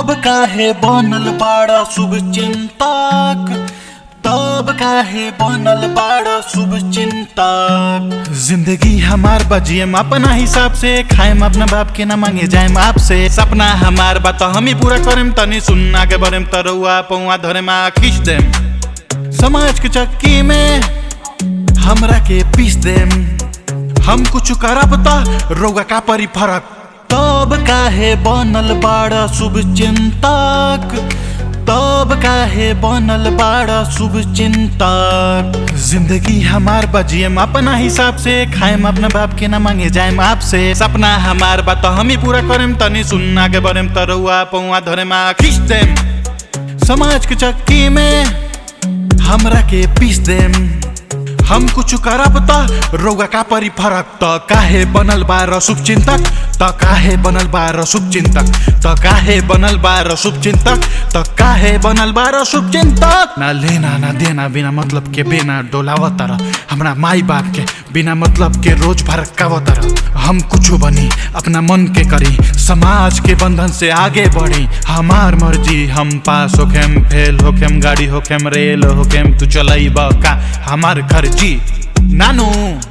तब काहे बनल बाड़ा शुभ चिंतक तब काहे बनल बाड़ा शुभ चिंतक जिंदगी हमार बजियम अपना हिसाब से खाएम अपना बाप के ना मांगे जाएम आपसे सपना हमार बा तो हम ही पूरा करेम तनी सुनना के बरेम तरुआ पौआ धरे मा खींच देम समाज के चक्की में हमरा के पीस देम हम कुछ करब त रोगा का परी फरक तब काहे बनल बाड़ा शुभ चिंतक तब काहे बनल बाड़ा शुभ चिंतक जिंदगी हमार बजियम अपना हिसाब से खाएम अपना बाप के ना मांगे जाएम आपसे सपना हमार बा तो हम ही पूरा करेम तनी सुनना के बरेम तरुआ पौआ धरे मा खींच देम समाज के चक्की में हमरा के पीस देम हम कुछ करब त रोगा का परी फरक त काहे बनल बा शुभ चिंतक त काहे बनल बा शुभ चिंतक त काहे बनल बा शुभ चिंतक त काहे बनल बा शुभ चिंतक ना लेना ना देना बिना मतलब के बेना डोलावत तर हमरा माई बाप के बिना मतलब के रोज भरकावत तर हम कुछ बनी अपना मन के करी समाज के बंधन से आगे बढ़ी हमार मर्जी हम पास होखेम फेल होखेम गाड़ी होखेम रेल होखेम तू चलई का हमार घर जी नानू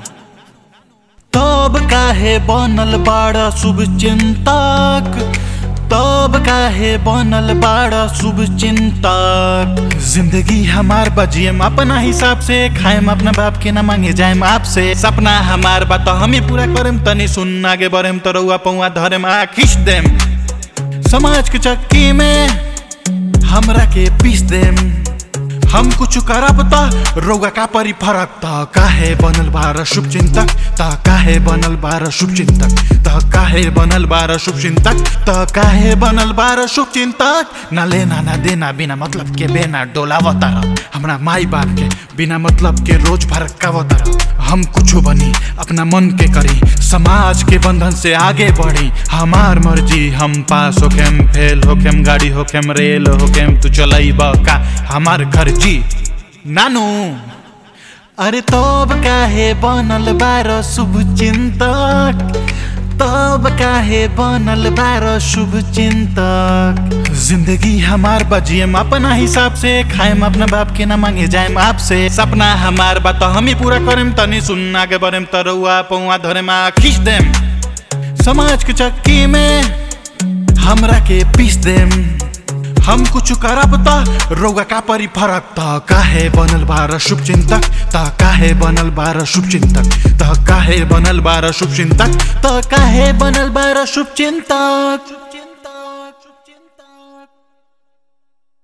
तब काहे बनल बाड़ा शुभ चिंतक तब काहे बनल बाड़ा शुभ चिंतक जिंदगी हमार बजियम अपना हिसाब से खाएम अपना बाप के ना मांगे जाएम आपसे सपना हमार बा तो हम ही पूरा करेम तनी सुनना के बरेम तरुआ पौआ धरेम आ खींच देम समाज के चक्की में हमरा के पीस देम हम कुछ करब त रोगा का परी फरक त काहे बनल बार शुभ चिंतक त काहे बनल बार शुभ चिंतक त काहे बनल बार शुभ चिंतक त काहे बनल बार शुभ चिंतक ना लेना ना देना बिना मतलब के बेना डोलावत हमरा माई बाप के बिना मतलब के रोज भरकावत हम कुछ बनी अपना मन के करी समाज के बंधन से आगे बढ़ी हमार मर्जी हम पास होखेम फेल होखेम गाड़ी होखेम रेल होखेम तू चलई का हमार घर जी नानू अरे तब काहे बनल बार शुभ चिंतक तब काहे बनल बार शुभ चिंतक जिंदगी हमार बजियम अपना हिसाब से खाएम अपना बाप के ना मांगे जाएम आपसे सपना हमार बा तो हम ही पूरा करेम तनी सुनना के बरेम तरुआ पौआ धरे मा खींच देम समाज के चक्की में हमरा के पीस देम हम कुछ करब त रोगा का परी फरक त काहे बनल बार शुभ चिंतक त काहे बनल बार शुभ चिंतक त काहे बनल बार शुभ चिंतक त काहे बनल बार शुभ चिंतक